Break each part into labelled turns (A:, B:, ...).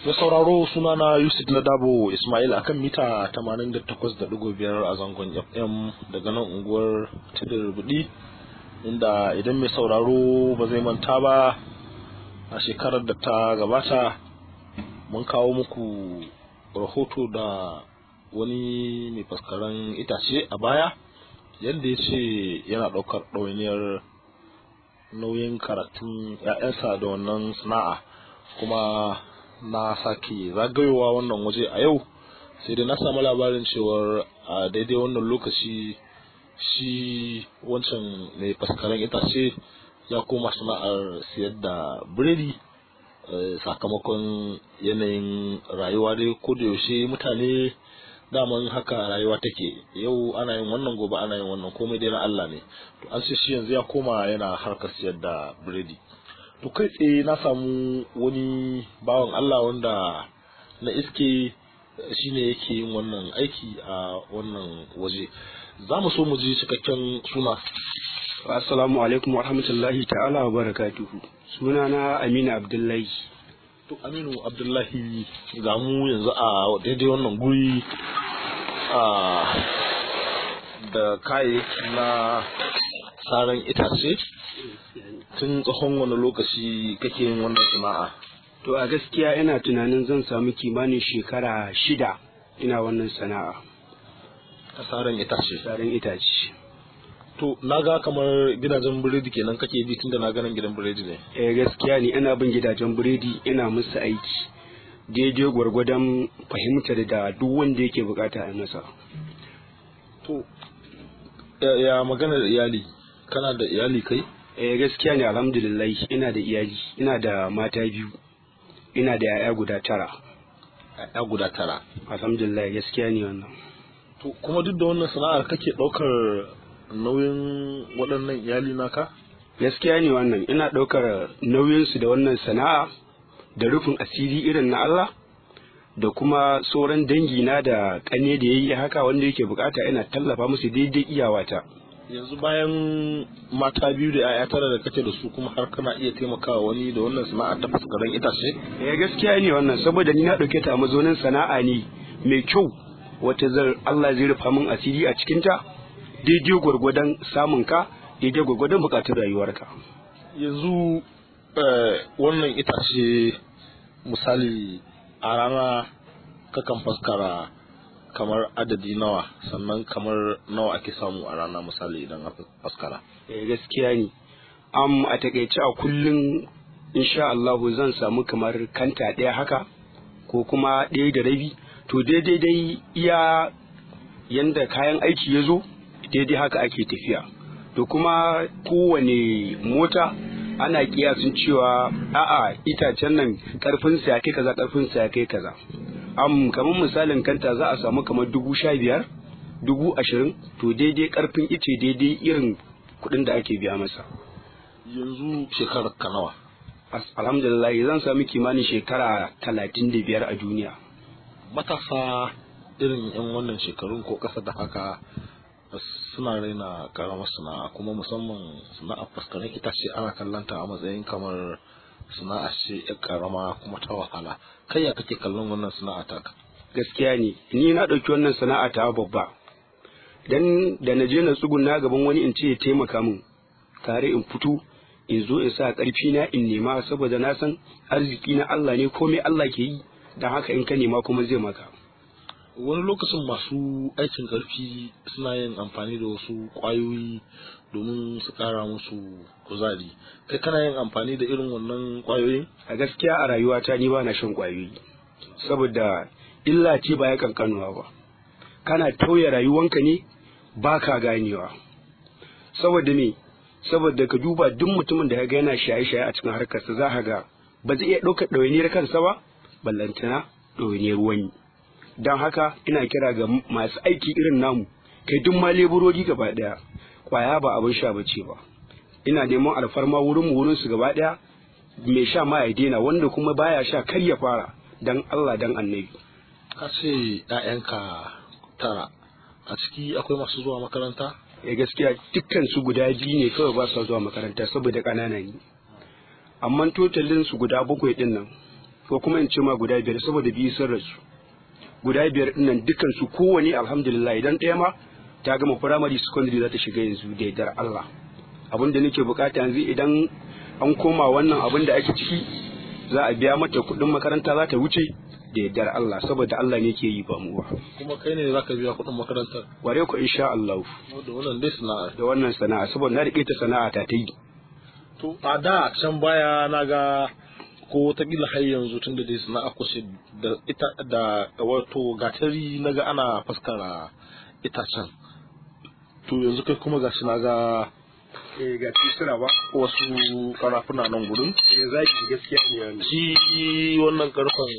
A: da sauraro sunana Yusuf Ladabo Ismail akan mita 88.5 a zangon FM daga nan unguwar Tidir Budi inda idan mai sauraro ba zai manta ba a shekarar da ta gabata mun kawo muku rahoto da wani mai faskaren itace a baya yadda ya ce yana ɗaukar ɗawainiyar nauyin karatun 'ya'yansa da wannan sana'a kuma na sake zagayowa wannan waje a yau sai dai na samu labarin cewar a daidai wannan lokaci shi wancan mai faskaren itace ya koma sana'ar siyar da biredi sakamakon yanayin rayuwa dai ko da yaushe mutane daman haka rayuwa take yau ana yin wannan gobe ana yin wannan komai dai na Allah ne to an ce shi yanzu ya koma yana harkar siyar da biredi to kai tsaye na samu wani bawan Allah wanda na iske shine yake yin wannan aiki a wannan waje za mu so mu ji cikakken suna
B: assalamu alaikum wa rahmatullahi ta'ala wa barakatuhu suna na aminu abdullahi
A: to aminu abdullahi ga mu yanzu a daidai wannan guri a da kayayyaki na saran itace tun tsawon wani lokaci kake yin wannan sana'a
B: to a gaskiya ina tunanin zan samu kimanin shekara shida ina wannan sana'a
A: ta saran itace
B: saran itace
A: to na ga kamar gidajen biredi kenan kake bi tunda na ganin gidan biredi ne
B: eh gaskiya ne ina bin gidajen biredi ina musu aiki daidai gwargwadon fahimtar da duk wanda yake bukata a masa
A: to ya maganar iyali kana da iyali kai
B: eh gaskiya ne alhamdulillah ina da iyali ina da mata biyu ina da yaya guda tara
A: yaya guda tara
B: alhamdulillah gaskiya ne wannan
A: to kuma duk da wannan sana'ar kake ɗaukar nauyin waɗannan iyali naka
B: gaskiya ne wannan ina ɗaukar nauyinsu da wannan sana'a da rufin asiri irin na Allah da kuma sauran dangi na da ƙane da yayi haka wanda yake bukata ina tallafa musu daidai iyawata
A: yanzu bayan mata biyu da 'ya'ya tara da kake da su kuma har kana iya taimakawa wani da wannan sana'a ta fuskaren itace
B: eh gaskiya ne wannan saboda ni na ɗauke ta a mazaunin sana'a ne mai kyau wata zar Allah zai rufa min asiri a cikin ta daidai gwargwadon samun ka daidai gwargwadon bukatun rayuwarka
A: yanzu wannan itace misali a rana kakan faskara kamar adadi nawa sannan kamar nawa ake samu a rana misali idan aka faskara
B: eh gaskiya ne am a takaice a kullum insha Allah zan samu kamar kanta ɗaya haka ko kuma ɗaya da rabi to daidai dai iya yanda kayan aiki ya zo daidai haka ake tafiya to kuma kowane mota ana kiyasin cewa a'a itacen nan karfin sa ya kai kaza karfin sa ya kai kaza am kamar misalin kanta za a samu kamar dubu sha biyar dubu ashirin to daidai karfin ice daidai irin kuɗin da ake biya masa
A: yanzu shekarar ka nawa
B: alhamdulillah zan sami kimanin shekara talatin da biyar a duniya
A: matasa irin yan wannan shekarun ko ƙasa da haka suna raina karamar sana'a kuma musamman sana'a fuskarin itace ana kallanta a matsayin kamar sana'a ce ya karama kuma ta wahala kai ya kake kallon wannan sana'a ta
B: gaskiya ne ni na ɗauki wannan sana'a ta babba dan da na je na tsuguna gaban wani in ce ya taimaka min tare in fito in zo in sa ƙarfi na in nema saboda na san arziki na Allah ne komai Allah ke yi dan haka in ka nema kuma zai maka
A: wani lokacin masu aikin ƙarfi suna yin amfani da wasu ƙwayoyi domin su ƙara musu kuzari kai kana yin amfani da irin wannan ƙwayoyin
B: a gaskiya a rayuwata ni ba na shan ƙwayoyi saboda illa ce ba ya kankanuwa ba kana tauye rayuwanka ne ba ka ganewa saboda me saboda ka duba duk mutumin da ya ga yana shaye-shaye a cikin harkarsa za ka ga ba zai iya ɗaukar ɗawainiyar kansa ba ballantana ɗawainiyar wani don haka ina kira ga masu aiki irin namu kai duk ma leburori gaba daya kwaya ba abin sha bace ba ina neman alfarma wurin mu wurin su gaba daya mai sha ma ya daina wanda kuma baya sha kar ya fara dan Allah dan annabi
A: ka ce ƴaƴanka tara a ciki akwai masu zuwa makaranta
B: ya gaskiya dukkan su guda biyu ne kawai ba su zuwa makaranta saboda ƙanana ne amma totalin su guda bakwai din nan ko kuma in ce ma guda biyar saboda biyu sun rasu guda biyar din nan dukkan su kowane alhamdulillah idan ɗaya ma ta gama primary secondary za ta shiga yanzu da yardar Allah abin da nake bukata yanzu idan an koma wannan abin da ake ciki za a biya mata kuɗin makaranta za ta wuce da yardar Allah saboda Allah ne ke yi ba mu ba
A: kuma kai ne zaka biya kuɗin makarantar
B: ware ku insha Allah
A: da wannan dai sana'a
B: da wannan sana'a saboda na rike ta sana'a ta ta yi
A: to a da can baya na ga ko watakila har yanzu tun da dai sana'a kusa da ita da wato gatari na ga ana faskara itacen to yanzu kai kuma gashi na ga
B: eh ga tisira ba
A: wasu karafuna nan gudun
B: eh zaki gaskiya ne wannan
A: shi wannan karfan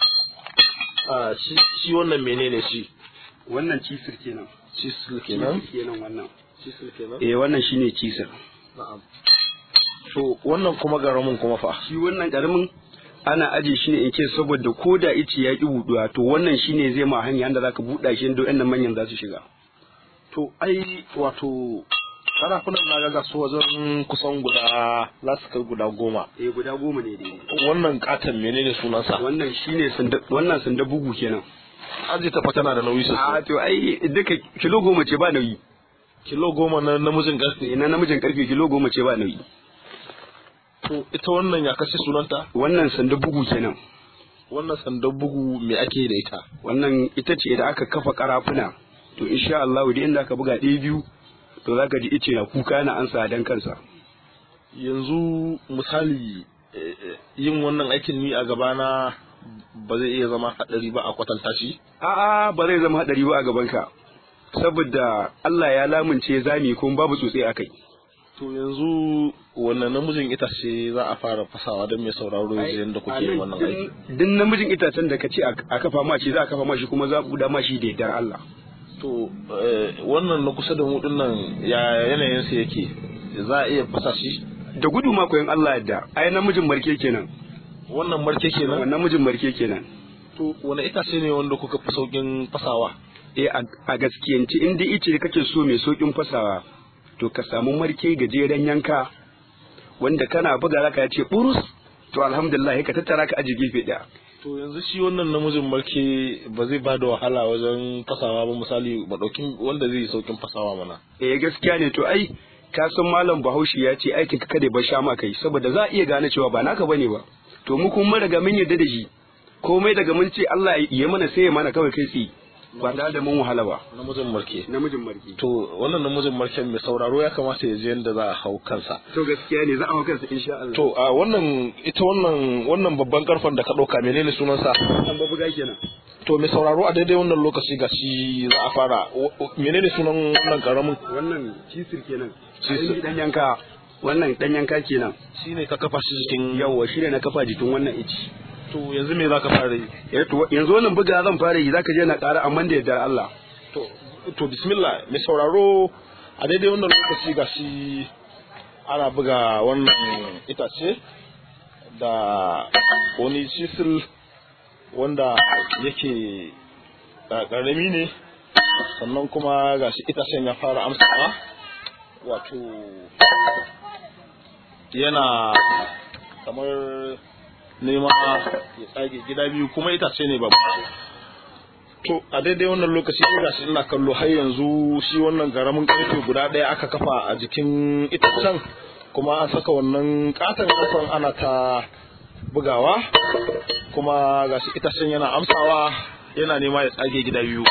A: a shi shi wannan menene shi
B: wannan cisir kenan
A: cisil kenan
B: Cisir kenan wannan
A: cisil kenan
B: eh wannan shine cisir
A: na'am to wannan kuma garamin kuma fa
B: shi wannan karamin ana aje shi ne in ce saboda ko da ice ya ki buduwa to wannan shine zai ma hanya da zaka buɗa shi da wannan manyan za su shiga
A: to ai wato karafunan na ga su wajen kusan guda za su kai guda goma
B: eh guda goma ne dai
A: wannan katon menene sunansa
B: wannan shine sanda wannan sanda bugu kenan
A: aji ta fa tana da nauyi
B: a
A: sosai
B: to ai duka kilo goma ce ba nauyi
A: kilo goma na namijin karfe
B: ina namijin karfe kilo goma ce ba nauyi
A: to ita wannan ya kashe sunanta
B: wannan sanda bugu kenan
A: wannan sandan bugu me ake da ita
B: wannan ita ce da aka kafa karafuna to insha Allah da inda aka buga ɗaya biyu to zaka ji ice na kuka na ansa dan kansa
A: yanzu misali eh, eh, yin wannan aikin ni a gabana ba zai iya zama hadari ba a kwatanta shi
B: a'a ba zai zama hadari ba a gaban ka saboda Allah ya lamunce zami kuma babu tsotse akai
A: to yanzu wannan namijin itace za a fara fasawa don mai sauraro ya ji yadda kuke yin wannan aiki
B: din namijin itacen da ka ce a kafa ma shi za a kafa ma shi kuma za a buɗa ma shi da yardar Allah
A: to eh, wannan na kusa da mu nan ya yanayin sa yake za a iya fasa shi
B: da gudu ma koyan Allah yadda ai namijin marke kenan
A: wannan marke kenan
B: wannan namijin marke kenan
A: to wani itace ne wanda kuka fi saukin fasawa
B: eh a- a gaskiyanci in dai ice kake so mai saukin fasawa to ka samu marke gajeren yanka wanda kana buga zaka ya ce burus to alhamdulillah ka tattara ka aji gefe daya
A: to yanzu shi wannan namijin marke ba zai bada wahala wajen fasawa ba misali madaukin wanda zai yi saukin fasawa mana
B: eh gaskiya ne to ai ka san malam bahaushe ya ce aikin ka kada ba sha ma kai saboda za a iya gane cewa ba naka bane ba to mu kuma mun riga mun yarda da shi komai daga mun ce Allah ya mana sai ya mana kawai kai tsi ba tare da mun wahala ba
A: namijin marke
B: namijin marke
A: to wannan namijin marken mai sauraro ya kamata ya je yadda za a hau kansa
B: to gaskiya ne za a hau kansa insha Allah
A: to a wannan ita wannan wannan babban karfan da ka ɗauka menene sunansa
B: an babu ga kenan
A: to mai sauraro a daidai wannan lokaci ga shi za a fara w- w- menene sunan wannan karamin
B: wannan cisir kenan
A: Cisir.
B: cisir dan yanka wannan dan yanka kenan
A: shine ka kafa shi cikin
B: yawa shi ne na kafa jikin wannan ici
A: to yanzu me zaka fara yi
B: Eh, to yanzu wannan buga zan fara yi zaka je na ƙara amma da yardar Allah
A: to to bismillah mai sauraro a daidai wannan lokaci ga shi ana buga wannan itace da wani cisil wanda yake uh, ƙarami ne sannan kuma ga shi itacen ya fara amsawa wato yana kamar nema ya tsage gida biyu kuma itace ne babu To a daidai wannan lokaci ga shi ina kallo har yanzu shi wannan garamin karfe guda ɗaya aka kafa a jikin itacen kuma an saka wannan katon kafan ana ta bugawa kuma ga shi itacen yana amsawa yana nema ya tsage gida biyu.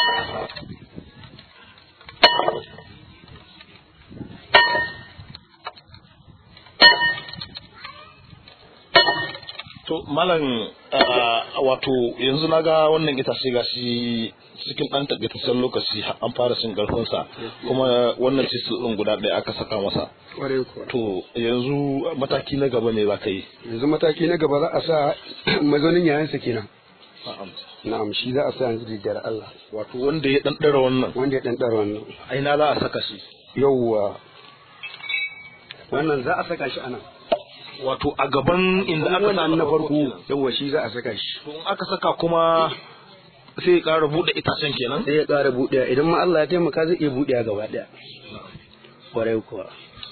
A: To malam ah, wato yanzu na ga wannan itace ga shi cikin ɗan takaitaccen lokaci har an fara cin ƙarfinsa kuma wannan cisil ɗin guda ɗaya aka saka masa.
B: kwarai kuwa
A: To yanzu mataki na gaba ne za ka yi.
B: yanzu mataki na gaba za a sa mazaunin yayansa kenan na'am shi za a sa yanzu da yardar Allah
A: Wato wanda ya ɗanɗara wannan
B: wanda ya dan dara wannan
A: aina za a saka shi.
B: yawwa wannan za a saka shi anan
A: Wato a gaban inda aka sa
B: wannan na farko
A: kenan.
B: yawwa shi za a saka shi
A: To in aka saka kuma sai ya ƙara buɗe itacen kenan.
B: sai ya ƙara buɗewa idan ma Allah ya taimaka zai iya buɗewa gaba ɗaya kwarai kuwa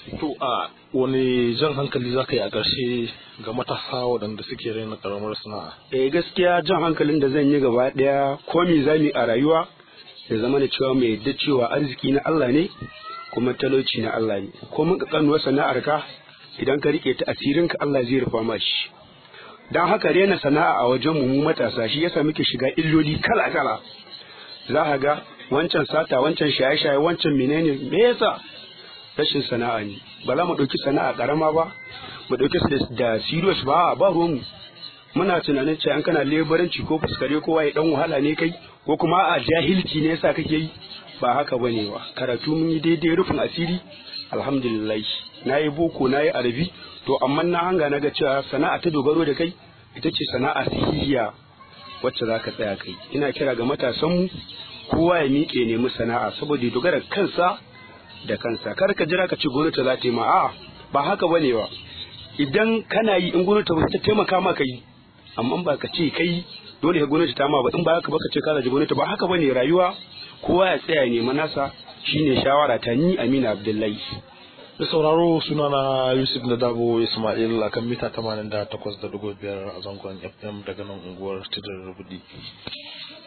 A: to a wani jan hankali za ka yi a ƙarshe ga matasa waɗanda suke raina ƙaramar sana'a
B: eh gaskiya jan hankalin da zan yi gaba ɗaya ko me za mu yi a rayuwa ya zama da cewa mai yadda cewa arziki na Allah ne kuma talauci na Allah ne ko mun kanuwar sana'ar ka idan ka rike ta asirin ka Allah zai rufa ma shi dan haka rena sana'a a wajen mu matasa shi yasa muke shiga illoli kala kala za ka ga wancan sata wancan shaye shaye wancan menene me yasa rashin sana'a ne ba za mu ɗauki sana'a ƙarama ba mu ɗauki su da serious ba ba ruwanmu muna tunanin cewa an kana lebaranci ko fuskare kowa ya dan wahala ne kai ko kuma a jahilci ne yasa kake yi ba haka bane ba karatu mun yi daidai rufin asiri alhamdulillah na yi boko na yi arabi to amma na hanga na ga cewa sana'a ta dogaro da kai ita ce sana'a sahihiya wacce za ka tsaya kai ina kira ga matasanmu kowa ya miƙe nemi sana'a saboda ya dogara kansa da kansa kar ka jira ka ce gwamnati za ta yi ma a'a ba haka bane ba idan kana yi in gwamnati ba ta taimaka maka yi amma ba ka ce kai dole ka gwamnati ta ma ba in ba haka ba ka ce ka zaji gwamnati ba haka bane rayuwa kowa ya tsaya nema nasa shine shawara ta ni Amina Abdullahi
A: da sauraro sunana Yusuf na Dabo Ismail akan mita 88.5 a zangon FM daga nan unguwar Tidar Rubudi